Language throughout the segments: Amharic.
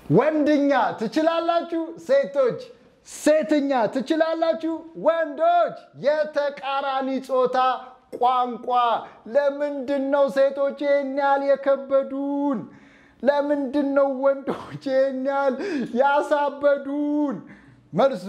ወንድኛ ትችላላችሁ ሴቶች፣ ሴትኛ ትችላላችሁ ወንዶች። የተቃራኒ ጾታ ቋንቋ። ለምንድን ነው ሴቶች ይህን ያህል የከበዱን? ለምንድን ነው ወንዶች ይህን ያህል ያሳበዱን? መልሱ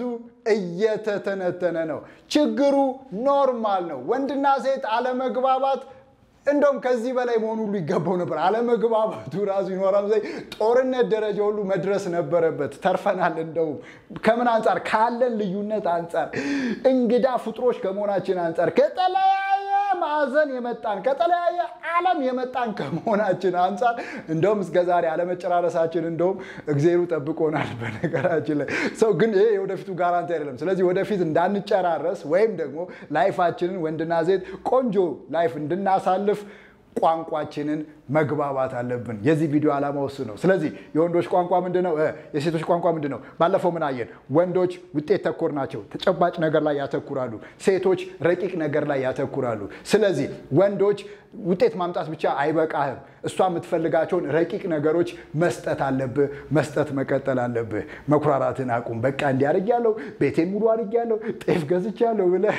እየተተነተነ ነው። ችግሩ ኖርማል ነው። ወንድና ሴት አለመግባባት እንደውም ከዚህ በላይ መሆኑ ሁሉ ይገባው ነበር። አለመግባባቱ ራሱ ይኖራል ዘ ጦርነት ደረጃ ሁሉ መድረስ ነበረበት። ተርፈናል። እንደውም ከምን አንጻር? ካለን ልዩነት አንጻር፣ እንግዳ ፍጥሮች ከመሆናችን አንጻር፣ ከተለያየ ማዕዘን የመጣን ከተለያየ ዓለም የመጣን ከመሆናችን አንጻር እንደውም እስከ ዛሬ አለመጨራረሳችን እንደውም እግዜሩ ጠብቆናል። በነገራችን ላይ ሰው ግን ይሄ የወደፊቱ ጋራንቲ አይደለም። ስለዚህ ወደፊት እንዳንጨራረስ ወይም ደግሞ ላይፋችንን ወንድና ሴት ቆንጆ ላይፍ እንድናሳልፍ ቋንቋችንን መግባባት አለብን። የዚህ ቪዲዮ ዓላማ ውስ ነው። ስለዚህ የወንዶች ቋንቋ ምንድን ነው? የሴቶች ቋንቋ ምንድን ነው? ባለፈው ምን አየን? ወንዶች ውጤት ተኮር ናቸው፣ ተጨባጭ ነገር ላይ ያተኩራሉ። ሴቶች ረቂቅ ነገር ላይ ያተኩራሉ። ስለዚህ ወንዶች ውጤት ማምጣት ብቻ አይበቃህም። እሷ የምትፈልጋቸውን ረቂቅ ነገሮች መስጠት አለብህ፣ መስጠት መቀጠል አለብህ። መኩራራትን አቁም። በቃ እንዲያርግ ያለው ቤቴን ሙሉ አድርግ ያለው ጤፍ ገዝቻለሁ ብለህ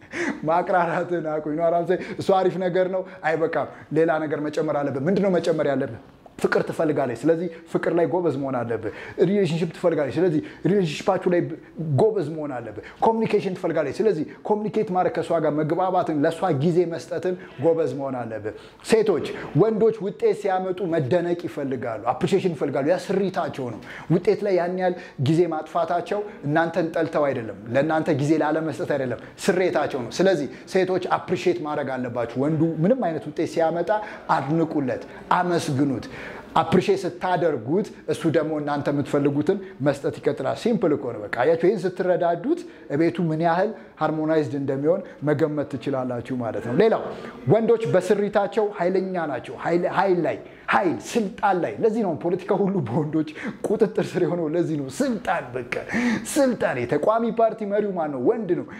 ማቅራራትን አቁም። እሱ አሪፍ ነገር ነው፣ አይበቃም። ሌላ ነገር መጨመር አለብህ። ምንድነው መጨመር ያለብህ? ፍቅር ትፈልጋለች። ስለዚህ ፍቅር ላይ ጎበዝ መሆን አለብህ። ሪሌሽንሽፕ ትፈልጋለች። ስለዚህ ሪሌሽንሽፓችሁ ላይ ጎበዝ መሆን አለብህ። ኮሚኒኬሽን ትፈልጋለች። ስለዚህ ኮሚኒኬት ማድረግ ከእሷ ጋር መግባባትን፣ ለእሷ ጊዜ መስጠትን ጎበዝ መሆን አለብህ። ሴቶች ወንዶች ውጤት ሲያመጡ መደነቅ ይፈልጋሉ፣ አፕሪሺዬሽን ይፈልጋሉ። ያ ስሪታቸው ነው። ውጤት ላይ ያን ያህል ጊዜ ማጥፋታቸው እናንተን ጠልተው አይደለም፣ ለእናንተ ጊዜ ላለመስጠት አይደለም፣ ስሬታቸው ነው። ስለዚህ ሴቶች አፕሪሺዬት ማድረግ አለባችሁ። ወንዱ ምንም አይነት ውጤት ሲያመጣ አድንቁለት፣ አመስግኑት። አፕሪሼት ስታደርጉት እሱ ደግሞ እናንተ የምትፈልጉትን መስጠት ይቀጥላል። ሲምፕል እኮ ነው። በቃ አያችሁ፣ ይህን ስትረዳዱት ቤቱ ምን ያህል ሃርሞናይዝድ እንደሚሆን መገመት ትችላላችሁ ማለት ነው። ሌላው ወንዶች በስሪታቸው ኃይለኛ ናቸው። ኃይል ላይ ኃይል ስልጣን ላይ ለዚህ ነው ፖለቲካ ሁሉ በወንዶች ቁጥጥር ስር የሆነው። ለዚህ ነው ስልጣን በቃ ስልጣን። የተቋሚ ፓርቲ መሪው ማን ነው? ወንድ ነው።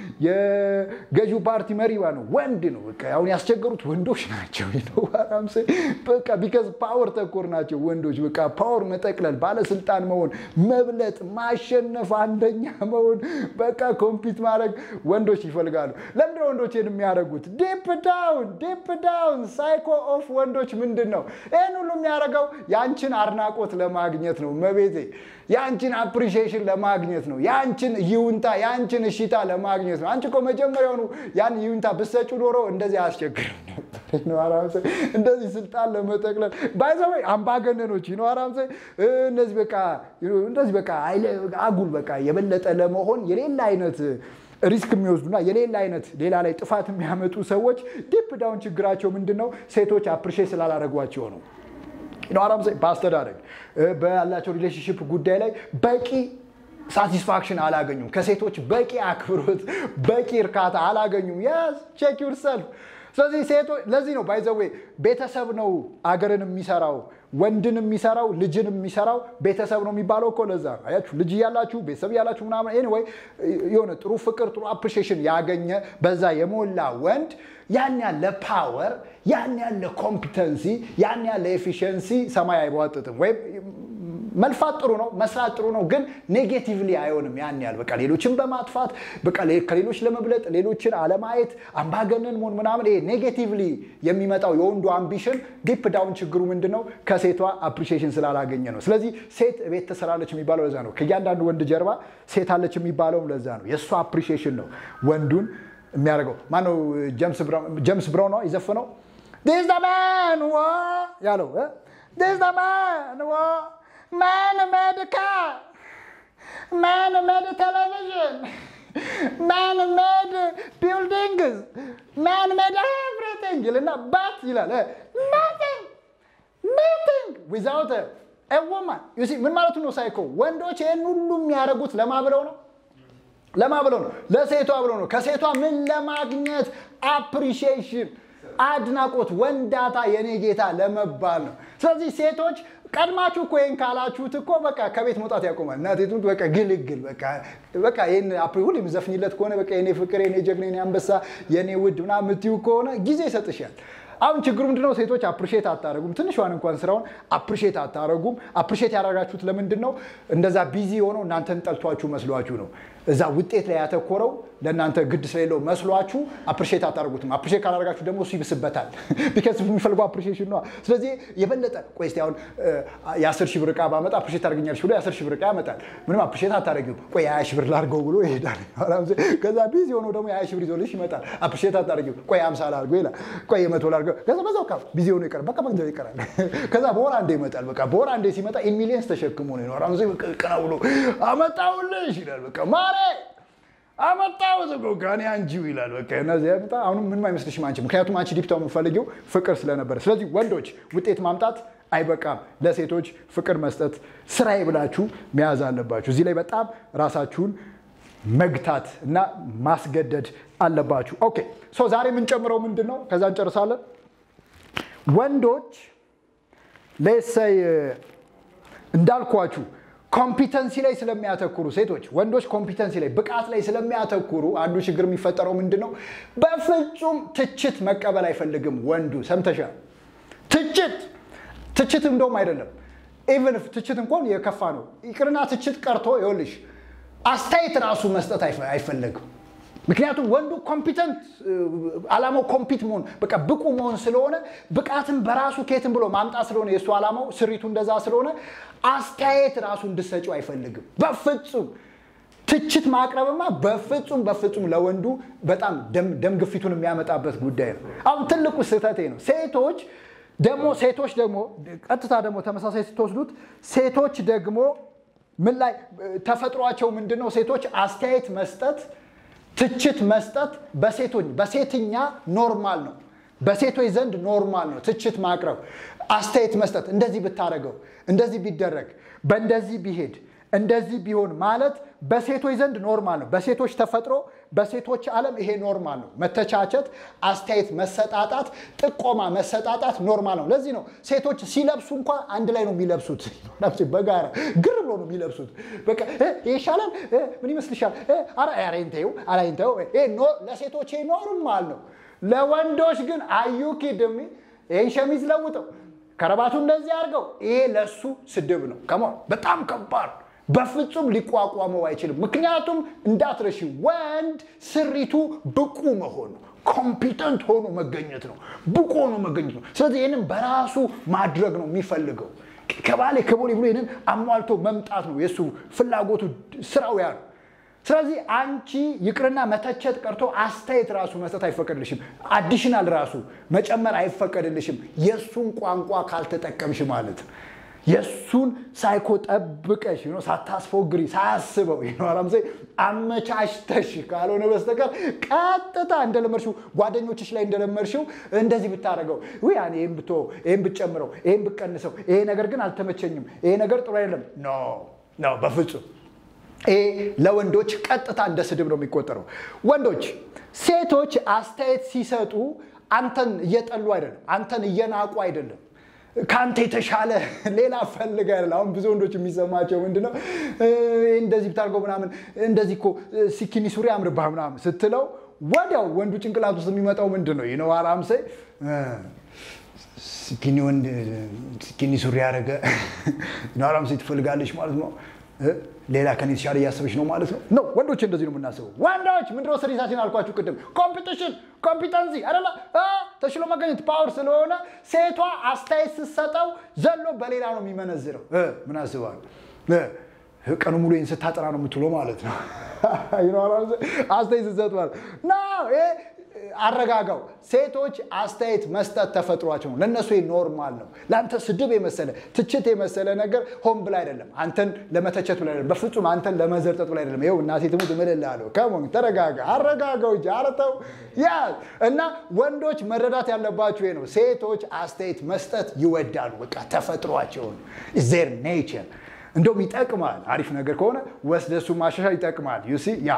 የገዢው ፓርቲ መሪ ማን ነው? ወንድ ነው። በቃ አሁን ያስቸገሩት ወንዶች ናቸው። በቃ ቢከዝ ፓወር ተኮር ናቸው ወንዶች። በቃ ፓወር መጠቅለል፣ ባለስልጣን መሆን፣ መብለጥ፣ ማሸነፍ፣ አንደኛ መሆን፣ በቃ ኮምፒት ማድረግ ወንዶች ይፈልጋሉ። ለምንድን ወንዶች የሚያደርጉት? ዲፕ ዳውን ዲፕ ዳውን ሳይኮ ኦፍ ወንዶች ምንድን ነው? ይህን ሁሉ የሚያደርገው የአንችን አድናቆት ለማግኘት ነው። መቤቴ የአንችን አፕሪሺዬሽን ለማግኘት ነው። የአንችን ይሁንታ የአንችን እሽታ ለማግኘት ነው። አንቺ እኮ መጀመሪያውኑ ያን ይሁንታ ብሰጩ ኖሮ እንደዚህ አያስቸግርም ነበር። እንደዚህ ስልጣን ለመጠቅለል ባይዘወይ አምባገነኖች ይኖራም እነዚህ በቃ እንደዚህ በቃ አጉል በቃ የበለጠ ለመሆን የሌላ አይነት ሪስክ የሚወስዱና የሌላ አይነት ሌላ ላይ ጥፋት የሚያመጡ ሰዎች ዲፕ ዳውን ችግራቸው ምንድን ነው? ሴቶች አፕሪሼት ስላላረጓቸው ነው። አራም በአስተዳደግ ባላቸው ሪሌሽንሽፕ ጉዳይ ላይ በቂ ሳቲስፋክሽን አላገኙም። ከሴቶች በቂ አክብሮት፣ በቂ እርካታ አላገኙም። ያዝ ቼክ ዩርሰልፍ። ስለዚህ ሴቶች ለዚህ ነው ባይዘዌ ቤተሰብ ነው አገርን የሚሰራው ወንድን የሚሰራው ልጅን የሚሰራው ቤተሰብ ነው የሚባለው እኮ ለዛ ነው። አያችሁ ልጅ እያላችሁ ቤተሰብ እያላችሁ ምናምን ኤኒዌይ የሆነ ጥሩ ፍቅር ጥሩ አፕሪሺዬሽን ያገኘ በዛ የሞላ ወንድ ያን ያለ ፓወር ያን ያለ ኮምፒተንሲ ያን ያለ ኤፊሽንሲ ሰማይ አይቧጥጥም ወይም መልፋት ጥሩ ነው፣ መስራት ጥሩ ነው፣ ግን ኔጌቲቭሊ አይሆንም። ያን ያህል በቃ ሌሎችን በማጥፋት በቃ ከሌሎች ለመብለጥ ሌሎችን አለማየት አምባገነን መሆን ምናምን ይሄ ኔጌቲቭሊ የሚመጣው የወንዱ አምቢሽን ዲፕ ዳውን ችግሩ ምንድን ነው? ከሴቷ አፕሪሺዬሽን ስላላገኘ ነው። ስለዚህ ሴት ቤት ትሰራለች የሚባለው ለዛ ነው። ከእያንዳንዱ ወንድ ጀርባ ሴት አለች የሚባለውም ለዛ ነው። የእሷ አፕሪሺዬሽን ነው ወንዱን የሚያደርገው። ማነው ጀምስ ብራውን ነው የዘፈነው ዲስ ዘ ማን ያለው ዲስ ዘ ማን Man made a car. Man made a television. Man made buildings. Man made everything. ይልና ባት ይላል nothing nothing without a woman. you see ምን ማለቱ ነው? ሳይኮ ወንዶች ይህን ሁሉ የሚያደርጉት ለማ ብለው ነው ለማ ብለው ነው? ለሴቷ ብለው ነው። ከሴቷ ምን ለማግኘት አፕሪሺዬሽን አድናቆት፣ ወንዳታ፣ የኔ ጌታ ለመባል ነው። ስለዚህ ሴቶች ቀድማችሁ እኮ ይህን ካላችሁት እኮ በቃ ከቤት መውጣት ያቆማል። እናቴ ትሙት በቃ ግልግል በቃ ይህን ሁሌ የምዘፍኝለት ከሆነ በቃ የኔ ፍቅር፣ የኔ ጀግና፣ የኔ አንበሳ፣ የኔ ውድ ምናምን የምትይው ከሆነ ጊዜ ይሰጥሻል። አሁን ችግሩ ምንድነው? ሴቶች አፕሪሼት አታደረጉም። ትንሿን እንኳን ስራውን አፕሪሼት አታደረጉም። አፕሪሼት ያደረጋችሁት ለምንድን ነው? እንደዛ ቢዚ የሆነው እናንተን ጠልቷችሁ መስሏችሁ ነው። እዛ ውጤት ላይ ያተኮረው ለእናንተ ግድ ስለሌለው መስሏችሁ አፕሪሼት አታደርጉትም። አፕሪሼት ካላደረጋችሁ ደግሞ እሱ ይብስበታል። ቢካዝ የሚፈልገው አፕሪሼሽን ነው። ስለዚህ የበለጠ ቆይ እስኪ አሁን የአስር ሺህ ብር ዕቃ ባመጣ አፕሪሼት ታደርገኛለች ብሎ የአስር ሺህ ብር ዕቃ ያመጣል። ምንም አፕሪሼት አታደርጊውም። ቆይ የሀያ ሺህ ብር ላድርገው ብሎ ይሄዳል። ከዛ ቢዚ የሆነው ደግሞ የሀያ ሺህ ብር ይዞልሽ ይመጣል። አፕሪሼት አታደርጊውም። ቆይ አምሳ ላድርገው ይላል። ቆይ የመቶ ላድርገው ከዛ በዛው ቃ ቢዚ ሆኖ ይቀራል። በቃ በጊዜው ይቀራል። ከዛ በወር አንዴ ይመጣል። በቃ በወር አንዴ ሲመጣ ኢን ሚሊየንስ ተሸክሞ ነው ይኖራል። ቀና ብሎ አመጣውልሽ ይላል። በቃ ማሬ አመጣሁት እኮ ከእኔ አንቺው ይላል። በቃ እነዚህ ያመጣ አሁንም ምንም አይመስልሽም አንቺ፣ ምክንያቱም አንቺ ዲፕታው የምፈልጊው ፍቅር ስለነበረ። ስለዚህ ወንዶች ውጤት ማምጣት አይበቃም፣ ለሴቶች ፍቅር መስጠት ስራዬ ብላችሁ መያዝ አለባችሁ። እዚህ ላይ በጣም ራሳችሁን መግታት እና ማስገደድ አለባችሁ። ኦኬ ሶ ዛሬ የምንጨምረው ምንድን ነው? ከዛ እንጨርሳለን። ወንዶች ሌሰይ እንዳልኳችሁ ኮምፒተንሲ ላይ ስለሚያተኩሩ ሴቶች ወንዶች ኮምፒተንሲ ላይ ብቃት ላይ ስለሚያተኩሩ አንዱ ችግር የሚፈጠረው ምንድን ነው? በፍጹም ትችት መቀበል አይፈልግም ወንዱ። ሰምተሻል? ትችት ትችት እንደውም አይደለም ኢቨን ትችት እንኳን የከፋ ነው ይቅርና ትችት ቀርቶ ይኸውልሽ አስተያየት ራሱ መስጠት አይፈለግም። ምክንያቱም ወንዱ ኮምፒተንት ዓላማው ኮምፒት መሆን በቃ ብቁ መሆን ስለሆነ ብቃትን በራሱ ኬትን ብሎ ማምጣት ስለሆነ የእሱ ዓላማው ስሪቱ እንደዛ ስለሆነ አስተያየት ራሱ እንድሰጪው አይፈልግም በፍጹም። ትችት ማቅረብማ በፍጹም በፍጹም ለወንዱ በጣም ደም ግፊቱን የሚያመጣበት ጉዳይ ነው። አሁን ትልቁ ስህተቴ ነው። ሴቶች ደግሞ ሴቶች ደግሞ ቀጥታ ደግሞ ተመሳሳይ ስትወስዱት ሴቶች ደግሞ ምን ላይ ተፈጥሯቸው ምንድን ነው? ሴቶች አስተያየት መስጠት ትችት መስጠት በሴቶች በሴትኛ ኖርማል ነው። በሴቶች ዘንድ ኖርማል ነው ትችት ማቅረብ፣ አስተያየት መስጠት። እንደዚህ ብታደርገው፣ እንደዚህ ቢደረግ፣ በእንደዚህ ቢሄድ፣ እንደዚህ ቢሆን ማለት በሴቶች ዘንድ ኖርማል ነው። በሴቶች ተፈጥሮ፣ በሴቶች ዓለም ይሄ ኖርማል ነው። መተቻቸት፣ አስተያየት መሰጣጣት፣ ጥቆማ መሰጣጣት ኖርማል ነው። ለዚህ ነው ሴቶች ሲለብሱ እንኳ አንድ ላይ ነው የሚለብሱት። በጋራ ግር ብሎ ነው የሚለብሱት። በቃ ይሻላል፣ ምን ይመስልሻል? አራይንተው አራይንተው ለሴቶች ይሄ ኖርማል ነው። ለወንዶች ግን አዩ ኪድሚ ይህን ሸሚዝ ለውጠው ከረባቱ እንደዚህ አድርገው ይሄ ለሱ ስድብ ነው። ከማ በጣም ከባድ በፍጹም ሊቋቋመው አይችልም። ምክንያቱም እንዳትረሺ ወንድ ስሪቱ ብቁ መሆን ነው። ኮምፒተንት ሆኖ መገኘት ነው። ብቁ ሆኖ መገኘት ነው። ስለዚህ ይህንን በራሱ ማድረግ ነው የሚፈልገው። ከባሌ ከቦሌ ብሎ ይህንን አሟልቶ መምጣት ነው የእሱ ፍላጎቱ፣ ስራው ያ ነው። ስለዚህ አንቺ ይቅርና መተቸት ቀርቶ አስተያየት ራሱ መስጠት አይፈቀድልሽም። አዲሽናል ራሱ መጨመር አይፈቀድልሽም። የእሱን ቋንቋ ካልተጠቀምሽ ማለት ነው። የእሱን ሳይኮ ጠብቀሽ ሳታስፎግሪ ሳያስበው ይኖራምሴ አመቻችተሽ ካልሆነ በስተቀር ቀጥታ እንደለመድሽው ጓደኞችሽ ላይ እንደለመድሽው እንደዚህ ብታደርገው ውይ ይህም ብቶ ይህም ብጨምረው ይህም ብቀንሰው ይሄ ነገር ግን አልተመቸኝም፣ ይሄ ነገር ጥሩ አይደለም። ኖ ኖ፣ በፍጹም ይሄ ለወንዶች ቀጥታ እንደ ስድብ ነው የሚቆጠረው። ወንዶች ሴቶች አስተያየት ሲሰጡ አንተን እየጠሉ አይደለም፣ አንተን እየናቁ አይደለም ከአንተ የተሻለ ሌላ ፈልግ አይደለም። አሁን ብዙ ወንዶች የሚሰማቸው ምንድነው እንደዚህ ብታርገው ምናምን እንደዚህ እኮ ሲኪኒ ሱሪ አምርባህ ምናምን ስትለው ወዲያው ወንዱ ጭንቅላት ውስጥ የሚመጣው ምንድን ነው ይነው አላምሰ ሲኪኒ ወንድ ሲኪኒ ሱሪ ያደረገ አላምሰ ትፈልጋለች ማለት ነው። ሌላ ከኔ የተሻለ እያሰበች ነው ማለት ነው። ነው ወንዶች እንደዚህ ነው የምናስበው። ወንዶች ምንድነው ስሪታችን አልኳችሁ ቅድም ኮምፒቲሽን ኮምፒተንሲ አይደለ ተሽሎ መገኘት ፓወር ስለሆነ ሴቷ አስተያየት ስትሰጠው ዘሎ በሌላ ነው የሚመነዝረው። ምን አስባል ቀኑ ሙሉ ይህን ስታጠና ነው የምትውለው ማለት ነው። አስተያየት ስትሰጥ ማለት አረጋጋው። ሴቶች አስተያየት መስጠት ተፈጥሯቸው ነው። ለእነሱ ኖርማል ነው። ለአንተ ስድብ የመሰለ ትችት የመሰለ ነገር ሆን ብላ አይደለም፣ አንተን ለመተቸት ብላ አይደለም፣ በፍጹም አንተን ለመዘርጠጥ ብላ አይደለም። ይኸው እናቴ ትሙት እምልልሃለሁ። ከሞን ተረጋጋ፣ አረጋጋው እንጂ አረተው ያ እና ወንዶች መረዳት ያለባቸው ይሄ ነው። ሴቶች አስተያየት መስጠት ይወዳሉ። በቃ ተፈጥሯቸው ነው። ዜር ኔቸር እንደውም ይጠቅማል። አሪፍ ነገር ከሆነ ወስደህ እሱ ማሻሻል ይጠቅማል። ዩሲ ያ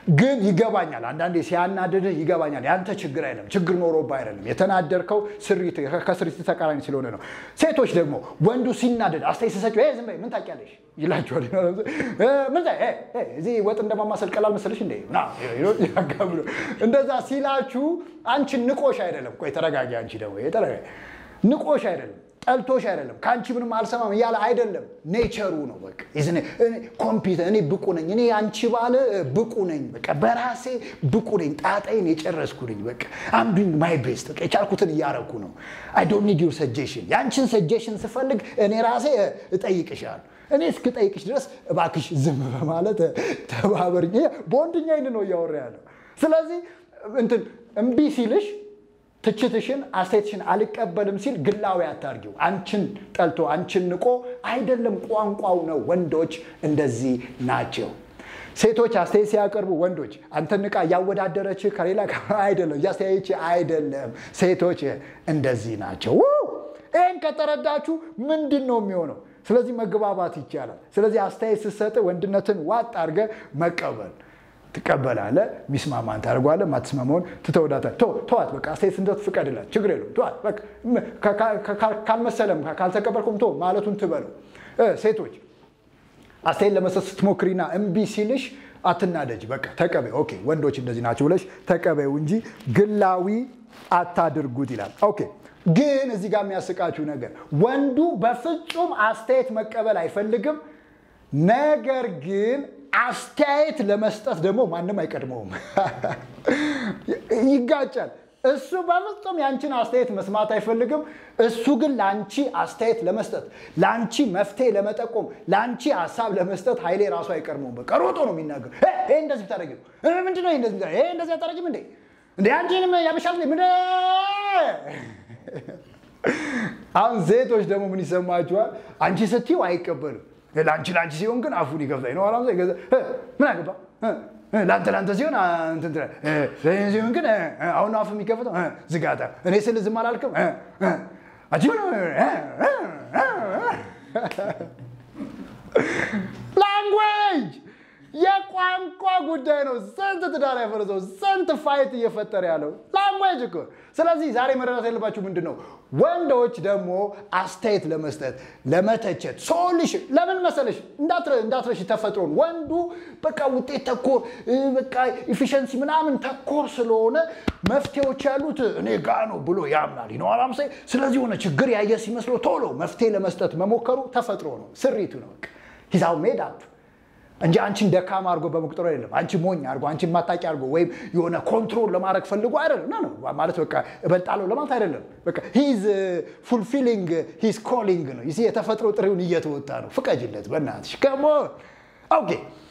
ግን ይገባኛል። አንዳንዴ ሲያናድድህ ይገባኛል። ያንተ ችግር አይደለም፣ ችግር ኖሮብህ አይደለም። የተናደርከው ስሪት ከስሪት ተቃራኒ ስለሆነ ነው። ሴቶች ደግሞ ወንዱ ሲናደድ አስተያየት ሲሰጪው "ኤ፣ ዝም በይ ምን ታውቂያለሽ ይላቸዋል። "እ፣ ምን ታይ- ኤ፣ ኤ፣ እዚህ ወጥ እንደማማሰል ቀላል መሰለሽ እንደ ያጋብሎ እንደዛ ሲላችሁ አንቺን ንቆሽ አይደለም። ቆይ ተረጋጊ። አንቺ ደግሞ ይሄ ተረጋጊ። ንቆሽ አይደለም ጠልቶሽ አይደለም። ከአንቺ ምንም አልሰማም እያለ አይደለም። ኔቸሩ ነው በቃ ኮምፒውተር እኔ ብቁ ነኝ፣ እኔ አንቺ ባለ ብቁ ነኝ፣ በቃ በራሴ ብቁ ነኝ፣ ጣጣይን የጨረስኩ ነኝ። በቃ አም ዱይንግ ማይ ቤስት፣ በቃ የቻልኩትን እያረኩ ነው። አይ ዶንት ኒድ ዩር ሰጀሽን። የአንቺን ሰጀሽን ስፈልግ እኔ ራሴ እጠይቅሻለሁ። እኔ እስክጠይቅሽ ድረስ እባክሽ ዝም በማለት ተባበርኝ። በወንድኛ ይን ነው እያወራ ያለው። ስለዚህ እንትን እምቢ ሲልሽ ትችትሽን አስተያየትሽን አልቀበልም ሲል ግላዊ አታርጊው። አንቺን ጠልቶ አንቺን ንቆ አይደለም፣ ቋንቋው ነው። ወንዶች እንደዚህ ናቸው። ሴቶች አስተያየት ሲያቀርቡ ወንዶች አንተን ንቃ እያወዳደረች ከሌላ ጋር አይደለም፣ እያስተያየች አይደለም። ሴቶች እንደዚህ ናቸው። ይህን ከተረዳችሁ ምንድን ነው የሚሆነው? ስለዚህ መግባባት ይቻላል። ስለዚህ አስተያየት ስትሰጥ ወንድነትን ዋጥ አድርገህ መቀበል ትቀበላለህ። ሚስማማን ታደርጓለህ። ማትስማማውን ትተወዳታለህ። ተዋት በቃ አስተያየት ስንሰጥ ፍቀድላት፣ ችግር የለውም ተዋት በቃ። ካልመሰለም ካልተቀበልኩም ቶ ማለቱን ትበለው። ሴቶች አስተያየት ለመስጠት ስትሞክሪና እምቢ ሲልሽ አትናደጅ። በቃ ተቀበይ። ኦኬ ወንዶች እንደዚህ ናቸው ብለሽ ተቀበዩ እንጂ ግላዊ አታድርጉት ይላል። ኦኬ ግን እዚህ ጋር የሚያስቃችሁ ነገር ወንዱ በፍጹም አስተያየት መቀበል አይፈልግም። ነገር ግን አስተያየት ለመስጠት ደግሞ ማንም አይቀድመውም። ይጋጫል። እሱ በፍጹም የአንቺን አስተያየት መስማት አይፈልግም። እሱ ግን ለአንቺ አስተያየት ለመስጠት፣ ለአንቺ መፍትሄ ለመጠቆም፣ ለአንቺ ሀሳብ ለመስጠት ኃይሌ ራሱ አይቀድመውም። በቃ ሮጦ ነው የሚናገር። ይሄ እንደዚህ ታደረግ ምንድነው? ይሄ እንደዚህ አታደረግም እንዴ? እንደ አንቺንም ያበሻል ምንድ አሁን ሴቶች ደግሞ ምን ይሰማችኋል? አንቺ ስትይው አይቀበልም። ለአንቺ ለአንቺ ሲሆን ግን አፉን ይከፍታል ነው አላም ምን አገባ ለአንተ ለአንተ ሲሆን ሲሆን ግን አሁን አፍ የሚከፍተው ዝጋታ እኔ ስል ዝም አላልክም አንቺ ላንጉዌጅ የቋንቋ ጉዳይ ነው። ስንት ትዳር ያፈረሰው ስንት ፋይት እየፈጠረ ያለው ላንጉዌጅ እኮ። ስለዚህ ዛሬ መረዳት ያለባችሁ ምንድን ነው? ወንዶች ደግሞ አስተያየት ለመስጠት ለመተቸት፣ ሶሉሽን ለምን መሰለሽ እንዳትረሽ ተፈጥሮን ወንዱ በቃ ውጤት ተኮር በቃ ኢፊሸንሲ ምናምን ተኮር ስለሆነ መፍትሄዎች ያሉት እኔ ጋ ነው ብሎ ያምናል ይነዋላም። ስለዚህ የሆነ ችግር ያየ ሲመስለው ቶሎ መፍትሄ ለመስጠት መሞከሩ ተፈጥሮ ነው፣ ስሪቱ ነው። ሂዛው ሜድ አፕ እንጂ አንቺን ደካማ አድርጎ በመቁጠሩ አይደለም። አንቺ ሞኝ አድርጎ አንቺን ማጣቂ አድርጎ ወይም የሆነ ኮንትሮል ለማድረግ ፈልጎ አይደለም። ና ነው ማለት በቃ እበልጣለሁ ለማለት አይደለም። በቃ ሂዝ ፉልፊሊንግ ሂዝ ኮሊንግ ነው። ይህ የተፈጥሮ ጥሪውን እየተወጣ ነው። ፍቀጅለት በእናትሽ ከሞ ኦኬ።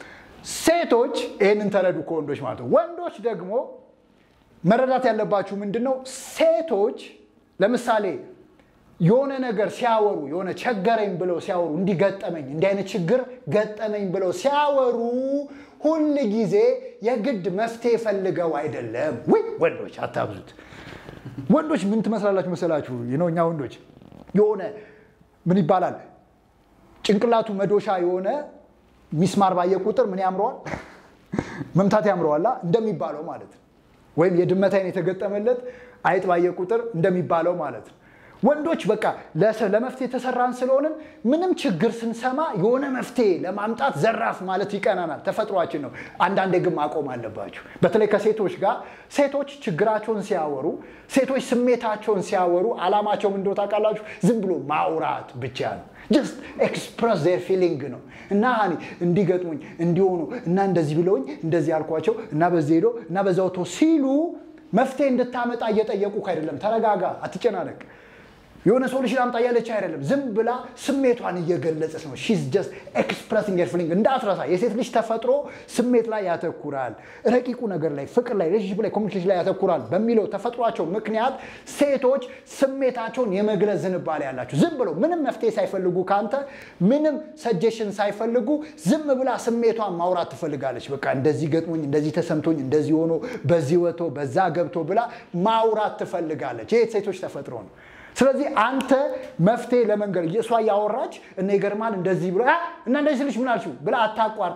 ሴቶች ይህንን ተረዱ ከወንዶች ማለት ነው። ወንዶች ደግሞ መረዳት ያለባችሁ ምንድን ነው? ሴቶች ለምሳሌ የሆነ ነገር ሲያወሩ የሆነ ቸገረኝ ብለው ሲያወሩ እንዲህ ገጠመኝ እንዲህ አይነት ችግር ገጠመኝ ብለው ሲያወሩ ሁል ጊዜ የግድ መፍትሄ ፈልገው አይደለም። ውይ ወንዶች አታብዙት። ወንዶች ምን ትመስላላችሁ መሰላችሁ? ነው እኛ ወንዶች የሆነ ምን ይባላል ጭንቅላቱ መዶሻ የሆነ ሚስማር ባየ ቁጥር ምን ያምረዋል? መምታት ያምረዋላ እንደሚባለው ማለት ነው። ወይም የድመት አይን የተገጠመለት አይጥ ባየ ቁጥር እንደሚባለው ማለት ነው። ወንዶች በቃ ለመፍትሄ የተሰራን ስለሆንን ምንም ችግር ስንሰማ የሆነ መፍትሄ ለማምጣት ዘራፍ ማለት ይቀናናል፣ ተፈጥሯችን ነው። አንዳንዴ ግን ማቆም አለባችሁ። በተለይ ከሴቶች ጋር ሴቶች ችግራቸውን ሲያወሩ፣ ሴቶች ስሜታቸውን ሲያወሩ አላማቸው ምን እንደሆነ ታውቃላችሁ? ዝም ብሎ ማውራት ብቻ ነው። ጀስት ኤክስፕረስ ዜር ፊሊንግ ነው እና ሀኒ እንዲገጥሙኝ እንዲሆኑ እና እንደዚህ ብለውኝ እንደዚህ ያልኳቸው እና በዚህ ሄዶ እና በዛ ወጥቶ ሲሉ መፍትሄ እንድታመጣ እየጠየቁ አይደለም። ተረጋጋ፣ አትጨናነቅ። የሆነ ሶሉሽን አምጣ እያለች አይደለም። ዝም ብላ ስሜቷን እየገለጸች ነው። ሺዝ ጀስት ኤክስፕረሲንግ ሄር ፊሊንግ። እንዳትረሳ የሴት ልጅ ተፈጥሮ ስሜት ላይ ያተኩራል፣ ረቂቁ ነገር ላይ፣ ፍቅር ላይ፣ ሪሌሽንሺፕ ላይ፣ ኮሚኒኬሽን ላይ ያተኩራል በሚለው ተፈጥሯቸው ምክንያት ሴቶች ስሜታቸውን የመግለጽ ዝንባሌ ያላቸው ዝም ብለው ምንም መፍትሄ ሳይፈልጉ ከአንተ ምንም ሰጀሽን ሳይፈልጉ ዝም ብላ ስሜቷን ማውራት ትፈልጋለች። በቃ እንደዚህ ገጥሞኝ፣ እንደዚህ ተሰምቶኝ፣ እንደዚህ ሆኖ፣ በዚህ ወጥቶ፣ በዛ ገብቶ ብላ ማውራት ትፈልጋለች። ይህ ሴቶች ተፈጥሮ ነው። ስለዚህ አንተ መፍትሄ ለመንገር እሷ እያወራች እና ይገርማል እንደዚህ ብሎ እና እንደዚህ ስልሽ ምን አልሽው ብላ አታቋርጣል።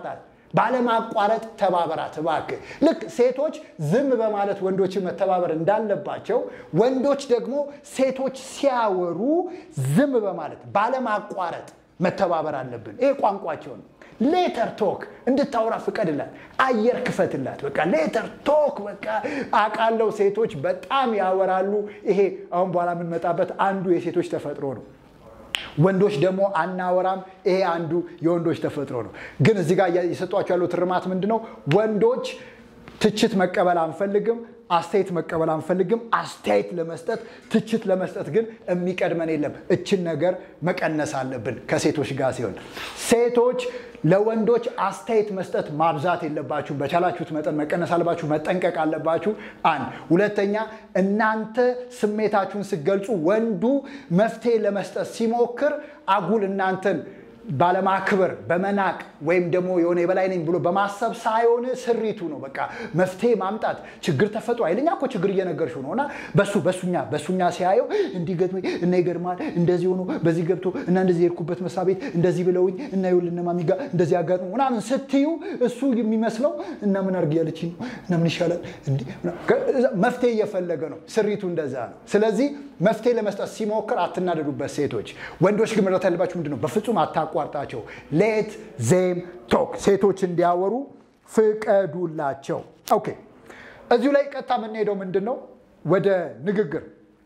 ባለማቋረጥ ተባበራት እባክህ። ልክ ሴቶች ዝም በማለት ወንዶችን መተባበር እንዳለባቸው ወንዶች ደግሞ ሴቶች ሲያወሩ ዝም በማለት ባለማቋረጥ መተባበር አለብን። ይሄ ቋንቋቸው ነው። ሌተር ቶክ እንድታወራ ፍቀድላት፣ አየር ክፈትላት። በቃ ሌተር ቶክ በቃ አውቃለሁ። ሴቶች በጣም ያወራሉ። ይሄ አሁን በኋላ የምንመጣበት አንዱ የሴቶች ተፈጥሮ ነው። ወንዶች ደግሞ አናወራም። ይሄ አንዱ የወንዶች ተፈጥሮ ነው። ግን እዚህ ጋር የሰጧቸው ያለው ትርማት ምንድን ነው? ወንዶች ትችት መቀበል አንፈልግም፣ አስተያየት መቀበል አንፈልግም። አስተያየት ለመስጠት ትችት ለመስጠት ግን የሚቀድመን የለም። እችን ነገር መቀነስ አለብን ከሴቶች ጋር ሲሆን፣ ሴቶች ለወንዶች አስተያየት መስጠት ማብዛት የለባችሁም። በቻላችሁት መጠን መቀነስ አለባችሁ፣ መጠንቀቅ አለባችሁ። አንድ ሁለተኛ፣ እናንተ ስሜታችሁን ስትገልጹ ወንዱ መፍትሄ ለመስጠት ሲሞክር አጉል እናንተን ባለማክበር በመናቅ ወይም ደግሞ የሆነ የበላይ ነኝ ብሎ በማሰብ ሳይሆን ስሪቱ ነው። በቃ መፍትሄ ማምጣት ችግር ተፈጥሮ አይለኛ እኮ ችግር እየነገርሽው ነው እና በሱ በሱኛ በሱኛ ሲያየው እንዲህ ገጥሞኝ እና ይገርማል እንደዚህ ሆኖ በዚህ ገብቶ እና እንደዚህ የሄድኩበት መስሪያ ቤት እንደዚህ ብለውኝ እና ይኸውልህ እነ ማሚ ጋር እንደዚህ አጋጥሞ ምናምን ስትዩ እሱ የሚመስለው እና ምን አድርግ ያለችኝ ነው እና ምን ይሻላል እንዲህ መፍትሄ እየፈለገ ነው። ስሪቱ እንደዛ ነው። ስለዚህ መፍትሄ ለመስጠት ሲሞክር አትናደዱበት ሴቶች። ወንዶች ግን መረዳት ያለባችሁ ምንድን ነው? በፍጹም አታቋርጣቸው። ሌት ዜም ቶክ ሴቶች እንዲያወሩ ፍቀዱላቸው። ኦኬ እዚሁ ላይ ቀጥታ የምንሄደው ምንድን ነው? ወደ ንግግር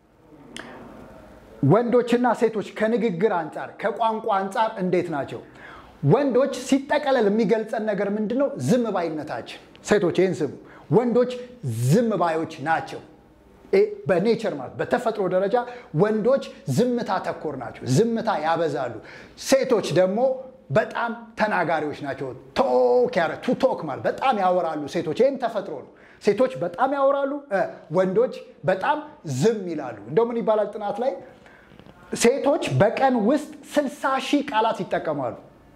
ወንዶችና ሴቶች ከንግግር አንጻር ከቋንቋ አንጻር እንዴት ናቸው? ወንዶች ሲጠቀለል የሚገልጸን ነገር ምንድን ነው? ዝም ባይነታችን። ሴቶች ይህን ስሙ። ወንዶች ዝም ባዮች ናቸው። በኔቸር ማለት በተፈጥሮ ደረጃ ወንዶች ዝምታ ተኮር ናቸው። ዝምታ ያበዛሉ። ሴቶች ደግሞ በጣም ተናጋሪዎች ናቸው። ቶክ ያረ ቱ ቶክ ማለት በጣም ያወራሉ ሴቶች። ይህም ተፈጥሮ ነው። ሴቶች በጣም ያወራሉ፣ ወንዶች በጣም ዝም ይላሉ። እንደው ምን ይባላል ጥናት ላይ ሴቶች በቀን ውስጥ ስልሳ ሺህ ቃላት ይጠቀማሉ።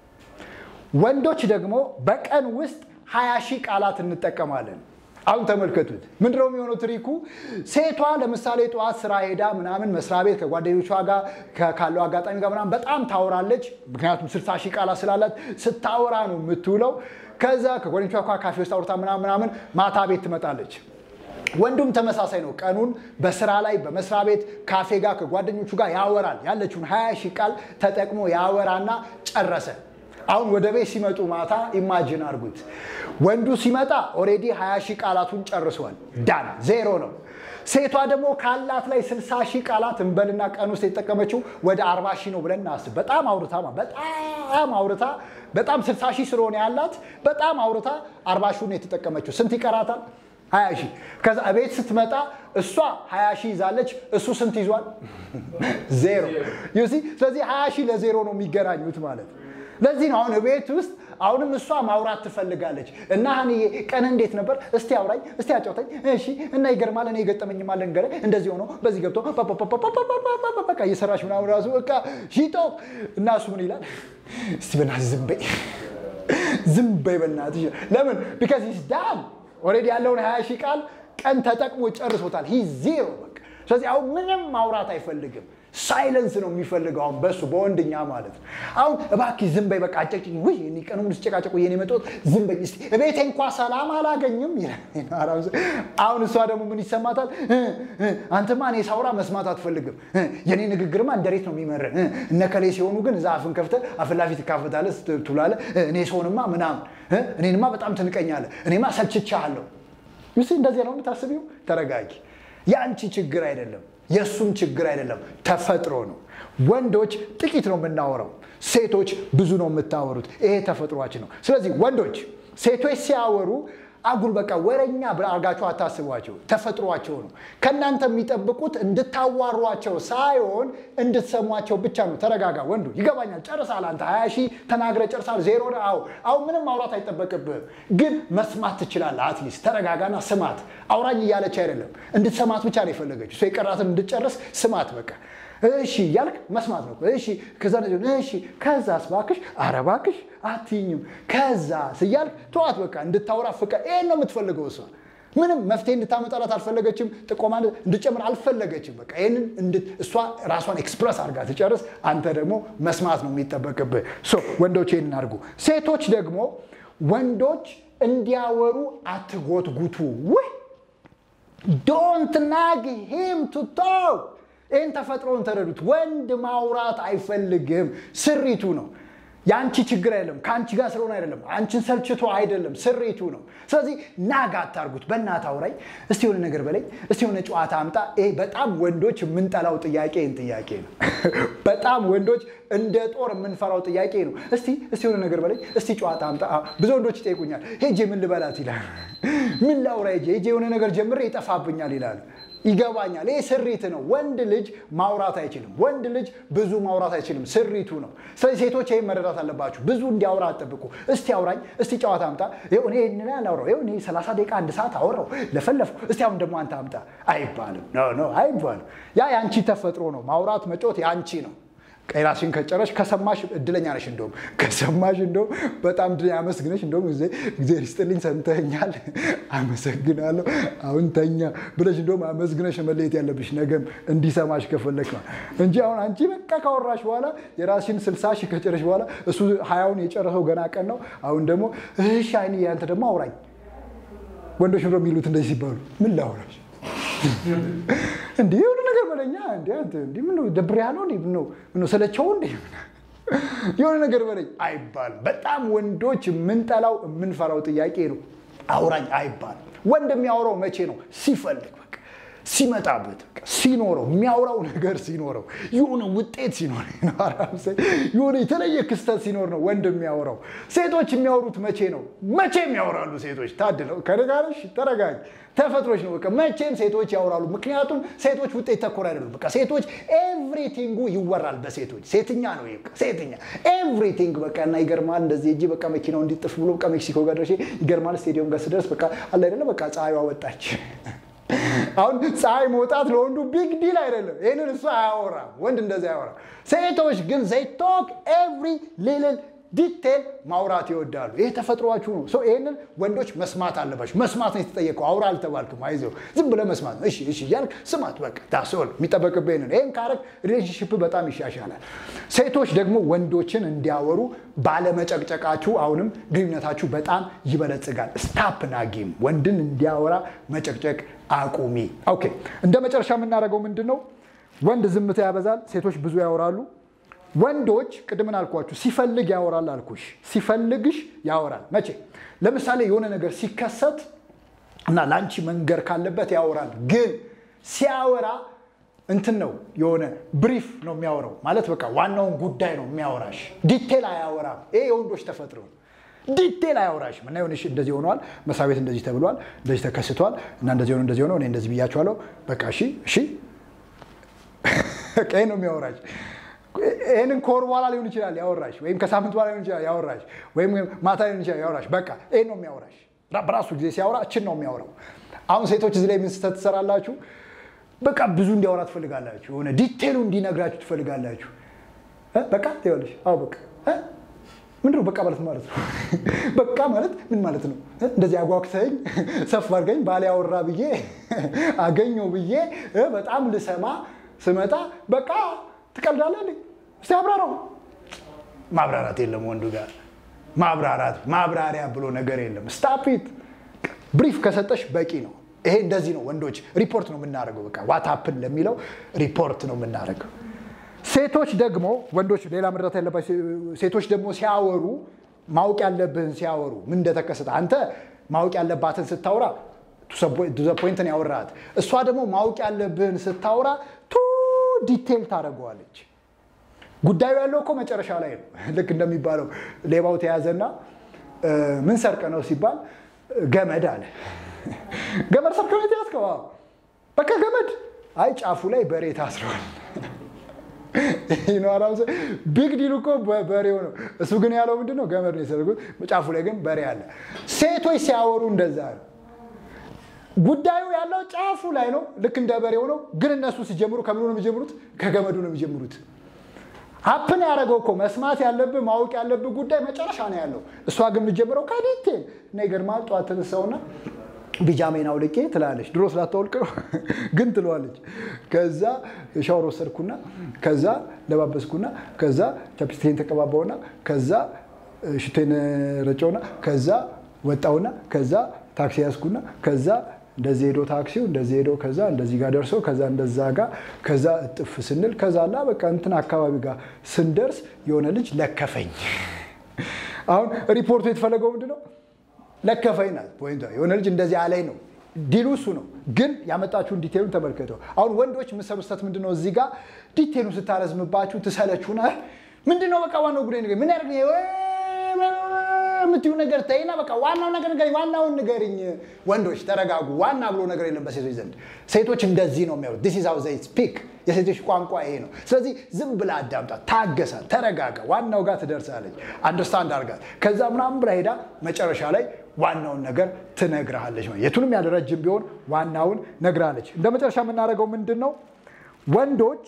ወንዶች ደግሞ በቀን ውስጥ ሀያ ሺህ ቃላት እንጠቀማለን። አሁን ተመልከቱት። ምንድነው የሚሆነው ትሪኩ? ሴቷ ለምሳሌ ጠዋት ስራ ሄዳ ምናምን መስሪያ ቤት ከጓደኞቿ ጋር ካለው አጋጣሚ ጋር ምናምን በጣም ታወራለች። ምክንያቱም ስልሳ ሺህ ቃላት ስላላት ስታወራ ነው የምትውለው። ከዛ ከጓደኞቿ ጋር ካፌ ውስጥ አውርታ ምናምን ምናምን ማታ ቤት ትመጣለች። ወንዱም ተመሳሳይ ነው። ቀኑን በስራ ላይ በመስሪያ ቤት ካፌ ጋር ከጓደኞቹ ጋር ያወራል። ያለችውን ሀያ ሺህ ቃል ተጠቅሞ ያወራና ጨረሰ። አሁን ወደ ቤት ሲመጡ ማታ ኢማጅን አድርጉት። ወንዱ ሲመጣ ኦሬዲ 20 ሺህ ቃላቱን ጨርሷል። ዳን ዜሮ ነው። ሴቷ ደግሞ ካላት ላይ 60 ሺህ ቃላት እንበልና ቀን ውስጥ የተጠቀመችው ወደ 40 ሺህ ነው ብለን እናስብ። በጣም አውርታ በጣም አውርታ በጣም 60 ሺህ ስለሆነ ያላት በጣም አውርታ 40 ሺህ ነው የተጠቀመችው። ስንት ይቀራታል? 20 ሺህ። ከዛ ቤት ስትመጣ እሷ 20 ሺህ ይዛለች፣ እሱ ስንት ይዟል? ዜሮ። ዩሲ ስለዚህ 20 ሺህ ለዜሮ ነው የሚገናኙት ማለት ነው። ለዚህ ነው አሁን ቤት ውስጥ አሁንም እሷ ማውራት ትፈልጋለች። እና ሀኒዬ ቀን እንዴት ነበር? እስቲ አውራኝ፣ እስቲ አጫውታኝ። እሺ እና ይገርማል፣ እኔ የገጠመኝ ማለ ንገረኝ። እንደዚህ ሆኖ በዚህ ገብቶ በቃ እየሰራች ምናምን ራሱ በቃ ሺጦ እና እሱ ምን ይላል? እስቲ በእናትህ ዝም በይ፣ ዝም በይ በእናትህ። ለምን ቢካዝ ሂስ ዳን ኦልሬዲ ያለውን ሀያ ሺህ ቃል ቀን ተጠቅሞ ጨርሶታል። ሂ ዜሮ በቃ። ስለዚህ አሁን ምንም ማውራት አይፈልግም። ሳይለንስ ነው የሚፈልገው አሁን በሱ በወንድኛ ማለት ነው። አሁን እባክህ ዝም በይ በቃ አጨቅጭኝ። ውይ እኔ ቀኑ ሙሉ ስጨቃጨቁ የኔ መጦት ዝም በይ እስኪ እቤቴ እንኳ ሰላም አላገኝም ይላል። አሁን እሷ ደግሞ ምን ይሰማታል? አንተማ እኔ ሳውራ መስማት አትፈልግም። የኔ ንግግርማ እንደ ሬት ነው የሚመረን። እነከሌ ሲሆኑ ግን እዛ አፍን ከፍተህ አፍን ላፊ ትካፈታለህ ትውላለህ። እኔ ሰውንማ ምናምን እኔንማ በጣም ትንቀኛለህ። እኔማ ሰልችቻለሁ። ይህ እንደዚህ ነው የምታስቢው? ተረጋጊ። የአንቺ ችግር አይደለም የእሱም ችግር አይደለም፣ ተፈጥሮ ነው። ወንዶች ጥቂት ነው የምናወራው፣ ሴቶች ብዙ ነው የምታወሩት። ይሄ ተፈጥሯችን ነው። ስለዚህ ወንዶች ሴቶች ሲያወሩ አጉል በቃ ወረኛ አድርጋችሁ አታስቧቸው፣ ተፈጥሯቸው ነው። ከእናንተ የሚጠብቁት እንድታዋሯቸው ሳይሆን እንድትሰሟቸው ብቻ ነው። ተረጋጋ ወንዱ፣ ይገባኛል። ጨርሳል። አንተ ሀያ ሺህ ተናግረህ ጨርሳል። ዜሮ አዎ፣ አሁን ምንም ማውራት አይጠበቅብህም፣ ግን መስማት ትችላለህ። አትሊስት ተረጋጋና ስማት። አውራኝ እያለች አይደለም፣ እንድትሰማት ብቻ ነው የፈለገችው። እሷ የቀራትን እንድትጨርስ ስማት በቃ እሺ እያልክ መስማት ነው። እሺ ከዛ እሺ ከዛስ እባክሽ ኧረ እባክሽ አትይኝም ከዛስ እያልክ ተዋት በቃ እንድታወራ ፍቃድ ይሄን ነው የምትፈልገው እሷ ምንም መፍትሄ እንድታመጣላት አልፈለገችም። ጥቆማ እንድጨምር አልፈለገችም። በቃ ይህንን እሷ ራሷን ኤክስፕረስ አድርጋ ትጨርስ። አንተ ደግሞ መስማት ነው የሚጠበቅብህ። ወንዶች ይህንን አድርጉ። ሴቶች ደግሞ ወንዶች እንዲያወሩ አትጎትጉቱ። ውይ ዶንት ናግ ሂም ቱ ቶክ። ይህን ተፈጥሮን ተረዱት። ወንድ ማውራት አይፈልግም፣ ስሪቱ ነው። የአንቺ ችግር አይደለም፣ ከአንቺ ጋር ስለሆነ አይደለም፣ አንቺን ሰልችቶ አይደለም፣ ስሪቱ ነው። ስለዚህ ናግ አታርጉት። በእናትህ አውራኝ፣ እስቲ የሆነ ነገር በለኝ፣ እስቲ የሆነ ጨዋታ አምጣ። ይሄ በጣም ወንዶች የምንጠላው ጥያቄ ይህን ጥያቄ ነው። በጣም ወንዶች እንደ ጦር የምንፈራው ጥያቄ ነው። እስቲ እስቲ የሆነ ነገር በለኝ፣ እስቲ ጨዋታ አምጣ። ብዙ ወንዶች ይጠይቁኛል፣ ሄጄ ምን ልበላት ይላል። ምን ላውራ ሄጄ ሄጄ የሆነ ነገር ጀምሬ ይጠፋብኛል ይላል። ይገባኛል። ይህ ስሪት ነው። ወንድ ልጅ ማውራት አይችልም። ወንድ ልጅ ብዙ ማውራት አይችልም። ስሪቱ ነው። ስለዚህ ሴቶች ይህን መረዳት አለባችሁ። ብዙ እንዲያወራ አጠብቁ። እስቲ አውራኝ፣ እስቲ ጨዋታ አምጣ። ይኸው እኔ ይህን አላውራው፣ ይኸው እኔ 30 ደቂቃ አንድ ሰዓት አወራው ለፈለፍኩ፣ እስቲ አሁን ደግሞ አንተ አምጣ አይባልም። ኖ ኖ አይባልም። ያ የአንቺ ተፈጥሮ ነው። ማውራት መጮት የአንቺ ነው። ራስሽን ከጨረሽ ከሰማሽ እድለኛ ነሽ። እንደውም ከሰማሽ እንደውም በጣም አመስግነሽ እንደውም እግዚአብሔር ይስጥልኝ ሰምተኛል፣ አመሰግናለሁ፣ አሁን ተኛ ብለሽ እንደውም አመስግነሽ መለየት ያለብሽ ነገም እንዲሰማሽ ከፈለግ እንጂ አሁን አንቺ በቃ ካወራሽ በኋላ የራስሽን ስልሳ ሺህ ከጨረሽ በኋላ እሱ ሀያውን የጨረሰው ገና ቀን ነው። አሁን ደግሞ እሺ አይኔ ያንተ ደግሞ አውራኝ። ወንዶች ብሎ የሚሉት እንደዚህ ሲባሉ ምን ላውራሽ እንዴ የሆነ ነገር በለኛ እንዴ ምን ደብር ያለው እንዴ ምን ነው ሰለቸው እንዴ የሆነ ነገር በለኝ አይባልም። በጣም ወንዶች የምንጠላው የምንፈራው ጥያቄ ነው። አውራኝ አይባልም። ወንድ የሚያወራው መቼ ነው? ሲፈልግ በቃ ሲመጣበት ሲኖረው የሚያወራው ነገር ሲኖረው የሆነ ውጤት ሲኖር የሆነ የተለየ ክስተት ሲኖር ነው ወንድ የሚያወራው። ሴቶች የሚያወሩት መቼ ነው? መቼም ያወራሉ ሴቶች። ታድለው ከነጋርሽ ተረጋጊ። ተፈጥሮች ነው። በቃ መቼም ሴቶች ያወራሉ። ምክንያቱም ሴቶች ውጤት ተኮር አይደሉም። በቃ ሴቶች ኤቭሪቲንጉ ይወራል በሴቶች ሴትኛ ነው። በቃ ሴትኛ ኤቭሪቲንግ በቃ እና ይገርማል። እንደዚህ እጅ በቃ መኪናው እንዲጥፍ ብሎ በቃ ሜክሲኮ ጋር ደርሼ ይገርማል። ስቴዲየም ጋር ስደርስ በቃ አለ አይደለ በቃ ፀሐይዋ ወጣች። አሁን ፀሐይ መውጣት ለወንዱ ቢግ ዲል አይደለም። ይህንን እሱ አያወራም። ወንድ እንደዚህ አያወራም። ሴቶች ግን ዘይ ቶክ ኤቭሪ ሊትል ዲቴል ማውራት ይወዳሉ። ይሄ ተፈጥሯችሁ ነው። ሰው ይህንን ወንዶች መስማት አለባቸው። መስማት ነው የተጠየቀው። አውራ አልተባልክም። አይዞህ ዝም ብለህ መስማት ነው። እሺ እሺ እያልክ ስማት። በቃ ታስል የሚጠበቅብህ ይህንን ይህን ካረግ ሪሌሽንሽፕ በጣም ይሻሻላል። ሴቶች ደግሞ ወንዶችን እንዲያወሩ ባለመጨቅጨቃችሁ አሁንም ግንኙነታችሁ በጣም ይበለጽጋል። ስታፕ ናጊም ወንድን እንዲያወራ መጨቅጨቅ አቁሚ። ኦኬ እንደ መጨረሻ የምናደርገው ምንድን ነው? ወንድ ዝምታ ያበዛል፣ ሴቶች ብዙ ያወራሉ። ወንዶች ቅድምን አልኳችሁ ሲፈልግ ያወራል አልኩሽ። ሲፈልግሽ ያወራል። መቼ? ለምሳሌ የሆነ ነገር ሲከሰት እና ለአንቺ መንገር ካለበት ያወራል። ግን ሲያወራ እንትን ነው የሆነ ብሪፍ ነው የሚያወራው። ማለት በቃ ዋናውን ጉዳይ ነው የሚያወራሽ። ዲቴል አያወራም። ይሄ የወንዶች ተፈጥሮ ነው። ዲቴል አያወራሽም እና የሆነሽ እንደዚህ ሆነዋል፣ መስሪያ ቤት እንደዚህ ተብሏል፣ እንደዚህ ተከስቷል እና እንደዚህ ሆነ እንደዚህ ሆነ እኔ እንደዚህ ብያቸዋለሁ። በቃ እሺ እሺ፣ በቃ ይሄ ነው የሚያወራሽ። ይህንን ከወር በኋላ ሊሆን ይችላል ያወራሽ፣ ወይም ከሳምንት በኋላ ሊሆን ይችላል ያወራሽ፣ ወይም ማታ ሊሆን ይችላል ያወራሽ። በቃ ይህን ነው የሚያወራሽ። በራሱ ጊዜ ሲያወራ እችን ነው የሚያወራው። አሁን ሴቶች እዚህ ላይ ምን ስህተት ትሰራላችሁ? በቃ ብዙ እንዲያወራ ትፈልጋላችሁ። የሆነ ዲቴሉ እንዲነግራችሁ ትፈልጋላችሁ። በቃ ይኸውልሽ፣ አዎ በቃ ምንድን ነው በቃ ማለት ማለት ነው? በቃ ማለት ምን ማለት ነው? እንደዚህ አጓግተኝ ሰፍ አድርገኝ ባሌ ያወራ ብዬ አገኘው ብዬ በጣም ልሰማ ስመጣ በቃ ትቀልዳለህ። እስቲ አብራራው። ማብራራት የለም ወንዱ ጋር ማብራራት ማብራሪያ ብሎ ነገር የለም። ስታፒት ብሪፍ ከሰጠሽ በቂ ነው። ይሄ እንደዚህ ነው። ወንዶች ሪፖርት ነው የምናደርገው። በቃ ዋታፕን ለሚለው ሪፖርት ነው የምናደርገው። ሴቶች ደግሞ ወንዶች ሌላ መረዳት ያለባቸው ሴቶች ደግሞ ሲያወሩ ማወቅ ያለብህን ሲያወሩ ምን እንደተከሰተ አንተ ማወቅ ያለባትን ስታወራ ቱ ፖይንት ነው ያወራሃት። እሷ ደግሞ ማወቅ ያለብህን ስታወራ ቱ ዲቴል ታደርገዋለች። ጉዳዩ ያለው እኮ መጨረሻ ላይ ነው። ልክ እንደሚባለው ሌባው ተያዘና ምን ሰርቀ ነው ሲባል ገመድ አለ። ገመድ ሰርቀ ነው የተያዝከው? በቃ ገመድ። አይ ጫፉ ላይ በሬ ታስረዋል። ቢግ ዲሉ እኮ በሬው ነው። እሱ ግን ያለው ምንድን ነው? ገመድ ነው የሰርጉት። ጫፉ ላይ ግን በሬ አለ። ሴቶች ሲያወሩ እንደዛ ነው። ጉዳዩ ያለው ጫፉ ላይ ነው። ልክ እንደ በሬው ነው። ግን እነሱ ሲጀምሩ ከምኑ ነው የሚጀምሩት? ከገመዱ ነው የሚጀምሩት። ሀፕን ያደረገው እኮ መስማት ያለብህ ማወቅ ያለብህ ጉዳይ መጨረሻ ነው ያለው። እሷ ግን የምትጀምረው ከዲቴል እና ይገርማል። ጠዋት ተነሳውና ቢጃሜን አውልቄ ትላለች። ድሮ ስላታወልቅ ነው ግን ትለዋለች። ከዛ ሻወር ወሰድኩና ከዛ ለባበስኩና ከዛ ቻፕስቲኬን ተቀባባውና ከዛ ሽቴን ረጨውና ከዛ ወጣውና ከዛ ታክሲ ያዝኩና ከዛ እንደዚህ ሄዶ ታክሲው እንደዚህ ሄዶ ከዛ እንደዚህ ጋር ደርሶ ከዛ እንደዛ ጋር ከዛ እጥፍ ስንል ከዛና በቃ እንትን አካባቢ ጋር ስንደርስ የሆነ ልጅ ለከፈኝ። አሁን ሪፖርቱ የተፈለገው ምንድን ነው? ለከፈኝ ናት ፖይንቷ። የሆነ ልጅ እንደዚህ አለኝ ነው ዲሉ እሱ ነው። ግን ያመጣችሁን ዲቴሉን ተመልከተው። አሁን ወንዶች የምትሰሩ ስህተት ምንድን ነው? እዚህ ጋር ዲቴሉን ስታረዝምባችሁ ትሰለችሁና ምንድን ነው በቃ ዋናው ጉዳይ ነገር ምን ያደርግ የምትዩ ነገር ተይና በቃ ዋናው ነገር ንገሪኝ፣ ዋናውን ንገሪኝ። ወንዶች ተረጋጉ። ዋና ብሎ ነገር የለም በሴቶች ዘንድ። ሴቶች እንደዚህ ነው የሚያሉት። ዲስ ኢዝ ሃው ዘይ ስፒክ። የሴቶች ቋንቋ ይሄ ነው። ስለዚህ ዝም ብላ አዳምጣት፣ ታገሳት፣ ተረጋጋ። ዋናው ጋር ትደርሳለች። አንደርስታንድ አድርጋት። ከዛ ምናምን ብላ ሄዳ መጨረሻ ላይ ዋናውን ነገር ትነግርሃለች። የቱንም ያለ ረጅም ቢሆን ዋናውን ነግራለች። እንደ መጨረሻ የምናደርገው ምንድን ነው? ወንዶች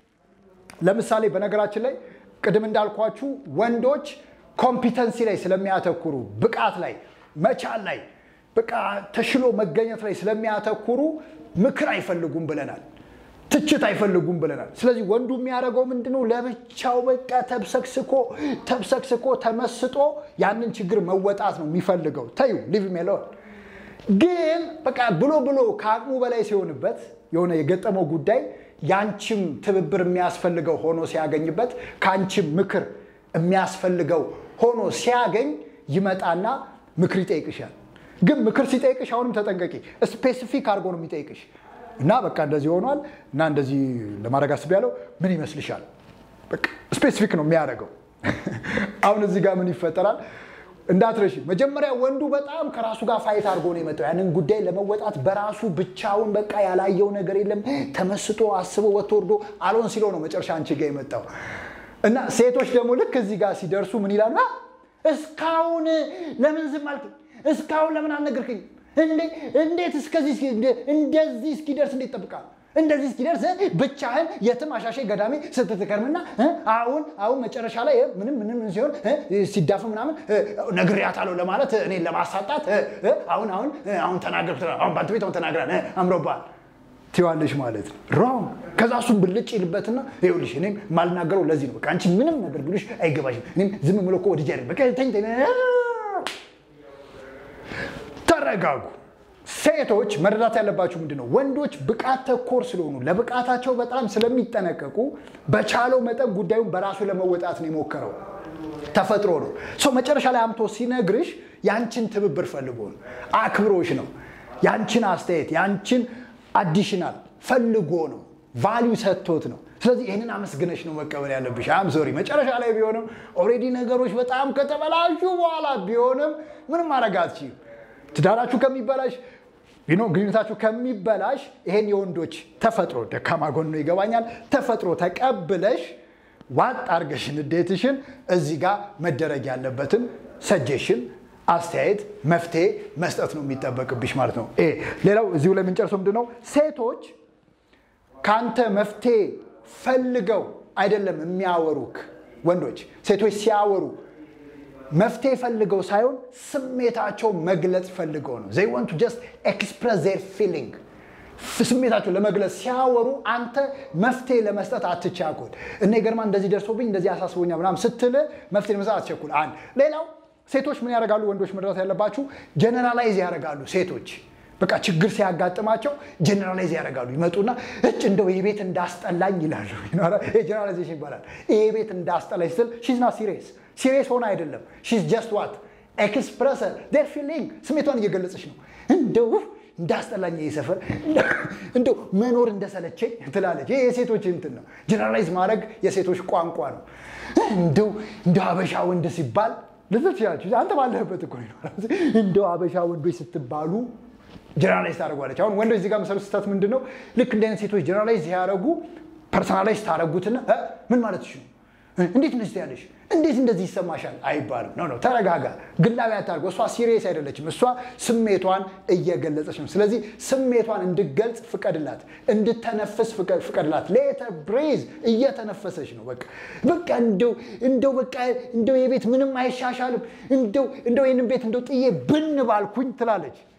ለምሳሌ በነገራችን ላይ ቅድም እንዳልኳችሁ ወንዶች ኮምፒተንሲ ላይ ስለሚያተኩሩ ብቃት ላይ መቻል ላይ በቃ ተሽሎ መገኘት ላይ ስለሚያተኩሩ ምክር አይፈልጉም ብለናል። ትችት አይፈልጉም ብለናል። ስለዚህ ወንዱ የሚያደርገው ምንድነው? ለብቻው በቃ ተብሰክስኮ ተብሰክስኮ ተመስጦ ያንን ችግር መወጣት ነው የሚፈልገው። ተዩ ሊቭ ሜሎን ግን በቃ ብሎ ብሎ ከአቅሙ በላይ ሲሆንበት የሆነ የገጠመው ጉዳይ ያንቺም ትብብር የሚያስፈልገው ሆኖ ሲያገኝበት ከአንቺም ምክር የሚያስፈልገው ሆኖ ሲያገኝ ይመጣና ምክር ይጠይቅሻል። ግን ምክር ሲጠይቅሽ አሁንም ተጠንቀቂ። ስፔሲፊክ አድርጎ ነው የሚጠይቅሽ እና በቃ እንደዚህ ሆኗል እና እንደዚህ ለማድረግ አስቤያለሁ፣ ምን ይመስልሻል? በቃ ስፔሲፊክ ነው የሚያደርገው። አሁን እዚህ ጋር ምን ይፈጠራል? እንዳትረሺ መጀመሪያ ወንዱ በጣም ከራሱ ጋር ፋይት አድርጎ ነው የመጣው ያንን ጉዳይ ለመወጣት በራሱ ብቻውን በቃ ያላየው ነገር የለም ተመስጦ አስቦ ወጥቶ ወርዶ አልሆን ሲለው ነው መጨረሻ አንቺ ጋር የመጣው እና ሴቶች ደግሞ ልክ እዚህ ጋር ሲደርሱ ምን ይላሉ እስካሁን ለምን ዝም አልክ እስካሁን ለምን አልነገርክኝ እንዴት እስከዚህ እንደዚህ እስኪደርስ እንዴት ጠብቃል እንደዚህ እስኪደርስ ብቻህን የትም አሻሼ ገዳሜ ስትትከርምና አሁን አሁን መጨረሻ ላይ ምንም ምንም ሲሆን ሲዳፍ ምናምን ነግሬያታለሁ ለማለት እኔ ለማሳጣት አሁን አሁን አሁን ተናገር አሁን ባንተ ቤት አሁን ተናግራል አምሮባል ትዋለሽ ማለት ነው። ሮንግ ከዛ እሱም ብልጭ ይልበትና ይኸውልሽ እኔም ማልናገረው ለዚህ ነው። በቃ አንቺ ምንም ነገር ብሉሽ አይገባሽም። እኔም ዝም ብሎ እኮ ወድጄ አይደል በቃ ተኝ ተረጋጉ። ሴቶች መረዳት ያለባችሁ ምንድን ነው? ወንዶች ብቃት ተኮር ስለሆኑ ለብቃታቸው በጣም ስለሚጠነቀቁ በቻለው መጠን ጉዳዩን በራሱ ለመወጣት ነው የሞከረው። ተፈጥሮ ነው። ሰው መጨረሻ ላይ አምቶ ሲነግርሽ ያንቺን ትብብር ፈልጎ ነው፣ አክብሮሽ ነው፣ ያንቺን አስተያየት ያንቺን አዲሽናል ፈልጎ ነው፣ ቫሊዩ ሰጥቶት ነው። ስለዚህ ይህንን አመስግነሽ ነው መቀበል ያለብሽ። አም ሶሪ መጨረሻ ላይ ቢሆንም ኦልሬዲ ነገሮች በጣም ከተበላሹ በኋላ ቢሆንም ምንም ማድረግ አትችይም። ትዳራችሁ ከሚበላሽ ቢኖ ግንኙነታችሁ ከሚበላሽ ይሄን የወንዶች ተፈጥሮ ደካማ ጎን ነው ይገባኛል። ተፈጥሮ ተቀብለሽ ዋጥ አርገሽ ንዴትሽን እዚህ ጋር መደረግ ያለበትን ሰጀሽን አስተያየት መፍትሄ መስጠት ነው የሚጠበቅብሽ ማለት ነው። ሌላው እዚሁ ላይ የምንጨርሰው ምንድን ነው? ሴቶች ከአንተ መፍትሄ ፈልገው አይደለም የሚያወሩክ። ወንዶች ሴቶች ሲያወሩ መፍትሄ ፈልገው ሳይሆን ስሜታቸው መግለጽ ፈልገው ነው። ዘይ ዋንት ቱ ጀስት ኤክስፕረስ ዜር ፊሊንግ ስሜታቸው ለመግለጽ ሲያወሩ አንተ መፍትሄ ለመስጠት አትቻኩል። እኔ ገርማ እንደዚህ ደርሶብኝ እንደዚህ አሳስቦኛል ምናምን ስትል መፍትሄ ለመስጠት አትቸኩል። አንድ ሌላው ሴቶች ምን ያደርጋሉ? ወንዶች መረዳት ያለባችሁ ጀነራላይዝ ያደርጋሉ። ሴቶች በቃ ችግር ሲያጋጥማቸው ጀነራላይዝ ያደርጋሉ። ይመጡና እጭ እንደው ይህ ቤት እንዳስጠላኝ ይላሉ። ጀነራላይዜሽን ይባላል። ይህ ቤት እንዳስጠላኝ ስትል ሺዝና ሲሪየስ ሲሪየስ ሆነ አይደለም። ሺዝ ጀስት ዋት ኤክስፕረስ ዴር ፊሊንግ ስሜቷን እየገለጸች ነው። እንደው እንዳስጠላኝ ይህ ሰፈር እንደው መኖር እንደሰለቸኝ ትላለች። ይህ የሴቶች እንትን ነው። ጀነራላይዝ ማድረግ የሴቶች ቋንቋ ነው። እንደው እንደው ሀበሻ ወንድ ሲባል ልትል ትችላለች። አንተ ባለህበት እኮ ይኖራል። እንደው ሀበሻ ወንዶች ስትባሉ ጀነራላይዝ ታደርጓለች። አሁን ወንዶች እዚህ ጋር መሰረት ስህተት ምንድን ነው? ልክ እንደ አይነት ሴቶች ጀነራላይዝ ሲያደርጉ ፐርሰናላይዝ ታደርጉትና ምን ማለት ነው? እንዴት እንደዚህ ያለሽ እንዴት እንደዚህ ይሰማሻል አይባልም። ኖ ኖ ተረጋጋ፣ ግላዊ አታርገው። እሷ ሲሪየስ አይደለችም። እሷ ስሜቷን እየገለጸች ነው። ስለዚህ ስሜቷን እንድገልጽ ፍቀድላት፣ እንድተነፍስ ፍቀድላት። ሌተር ብሬዝ እየተነፈሰች ነው። በቃ በቃ እንደው እንደው በቃ እንደው የቤት ምንም አይሻሻልም፣ እንደው እንደው ይህንን ቤት እንደው ጥዬ ብን ባልኩኝ ትላለች።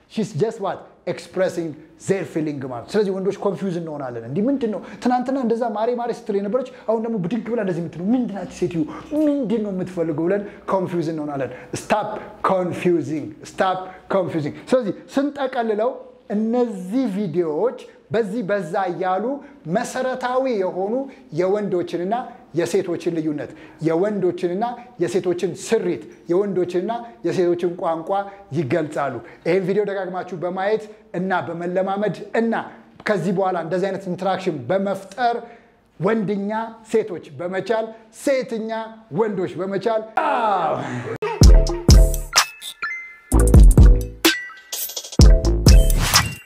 ሺስ ጀስት ዋት ኤክስፕሬሲንግ ዜር ፊሊንግ ማለት ስለዚህ ወንዶች ኮንፊውዝ እንሆናለን እንዲህ ምንድን ነው ትናንትና እንደዛ ማሬ ማሬ ስትል የነበረች አሁን ደግሞ ብድግ ብላ እንደዚህ የምትለው ምንድናት ሴትዮ ምንድን ነው የምትፈልገው ብለን ኮንፊውዝ እንሆናለን ስታፕ ኮንፊውዚንግ ስታፕ ኮንፊውዚንግ ስለዚህ ስንጠቀልለው እነዚህ ቪዲዮዎች በዚህ በዛ እያሉ መሰረታዊ የሆኑ የወንዶችንና የሴቶችን ልዩነት የወንዶችንና የሴቶችን ስሪት የወንዶችንና የሴቶችን ቋንቋ ይገልጻሉ። ይህን ቪዲዮ ደጋግማችሁ በማየት እና በመለማመድ እና ከዚህ በኋላ እንደዚህ አይነት ኢንተራክሽን በመፍጠር ወንድኛ ሴቶች በመቻል ሴትኛ ወንዶች በመቻል